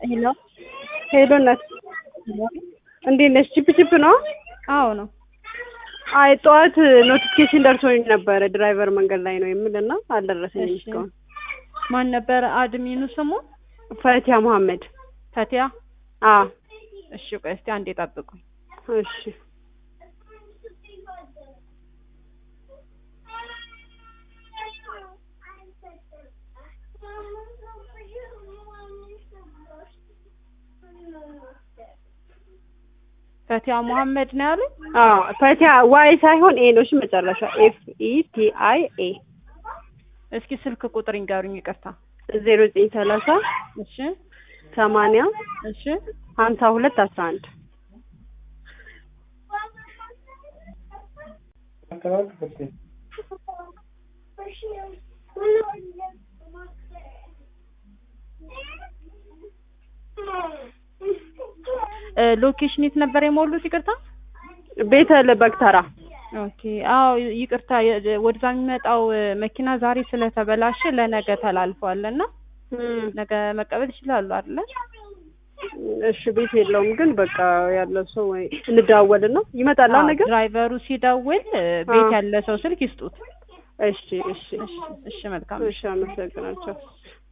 ሄሎ ሄሎ እናት እንዴት ነሽ? ቺፕ ቺፕ ነው? አዎ ነው። አይ ጠዋት ኖቲፊኬሽን ደርሶኝ ነበረ ድራይቨር መንገድ ላይ ነው የሚልና አልደረሰኝም እሺ። እስካሁን። ማን ነበር አድሚኑ ስሙ? ፈቲያ መሐመድ። ፈቲያ። አ እሺ ቆይ እስቲ አንዴ ጠብቁኝ። እሺ ፈቲያ መሐመድ ነው ያሉኝ? አ ፈቲያ ዋይ ሳይሆን ኤ ነው እሺ፣ መጨረሻ ኤፍ ኢ ቲ አይ ኤ እስኪ ስልክ ቁጥር ይንገሩኝ። ይቅርታ። ዜሮ ዘጠኝ ሰላሳ እሺ ሰማንያ እሺ ሀምሳ ሁለት አስራ አንድ እ ሎኬሽን የት ነበር የሞሉት? ይቅርታ። ቤተ ለበግተራ ኦኬ። አዎ ይቅርታ፣ የ- ወደዛ የሚመጣው እ መኪና ዛሬ ስለተበላሸ ለነገ ተላልፏል እና ነገ መቀበል ይችላሉ አይደለ? እሺ ቤት የለውም ግን በቃ ያለው ሰው ወይ እንደዋወልና ይመጣል አዎ፣ ነገር ድራይቨሩ ሲደውል እ ቤት አዎ። ያለ ሰው ስልክ ይስጡት። እሺ እሺ እሺ፣ እሺ መልካም እሺ አመሰግናቸው